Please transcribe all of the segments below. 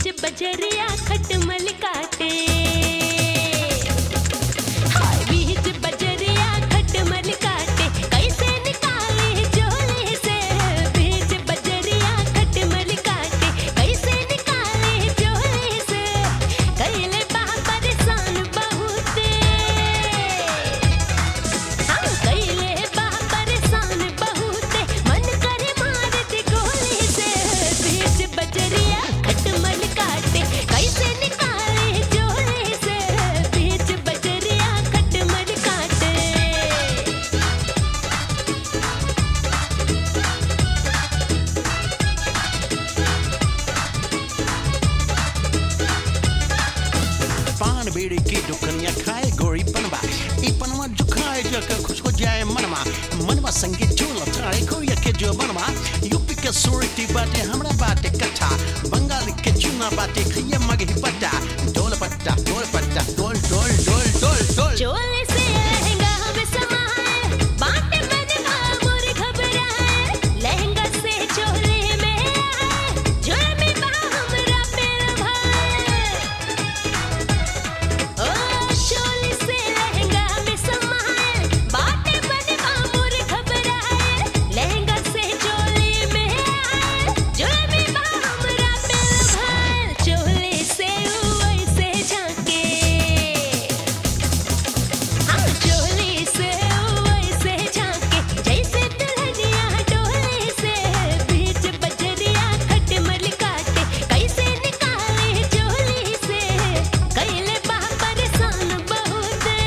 बीच बजरिया खटमल काटे हाय बीच बजरिया खटमल काटे कैसे निकाले झोले से बीच बजरिया खटमल काटे कैसे निकाले झोले से कैले बा परेशान बहुते हाँ कैले बा परेशान बहुते मन करे मार दे गोली से बीच बजरिया खटमल काटे कैसे निकाले झोले से बीच बजरिया खटमल काटे पान बीड़ी की दुकनिया खाए गोरी पनवा ई पनवा जो खाए जकर खुश हो जाए मनवा मनवा संगे चूल थाड़े कोरिया के जो बनवा यूपी के सुरती बाटे हमरा बाटे कथा बंगाल के चूना बाटे खैया मगही पट्टा डोल पट्टा डोल पट्टा डोल डोल डोल डोल डोल चोले से लहंगा हमें समाए बाटे बने मोर घबराए लहंगा से चोले में आए झोले में बा हमरा पेड़ भाए ओ चोले से लहंगा हमें समाए बाटे बने मोर घबराए लहंगा से चोले में आए झोले में बा हमरा पेड़ भाए चोले से वैसे झांके हाँ चोली से वैसे झांके जैसे दुल्हनिया डोले से बीच बजरिया खटमल काटे कैसे निकाले चोली से कैले बा परेशान बहुते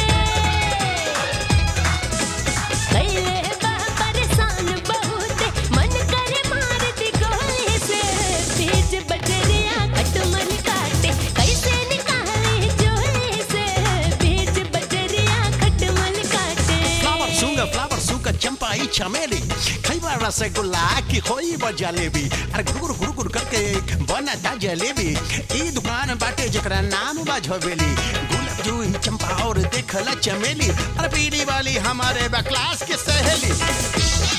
कैले बा परेशान बहुते मन करे मार दी गोली से बीच बजरिया खटमल काटे कैसे निकाले चोली से बीच बजरिया खटमल काटे फ्लावर सूंगा फ्लावर सूंगा चंपा ई चमेली खैबा रसगुल्ला की खोई बा जलेबी अरे गुरु गुरु गुरु करके बना ता जलेबी ई दुकान बाटे जकरा नाम बा झबेली गुलाब जूही चंपा और देखला चमेली अरे पीली वाली हमारे बा क्लास के सहेली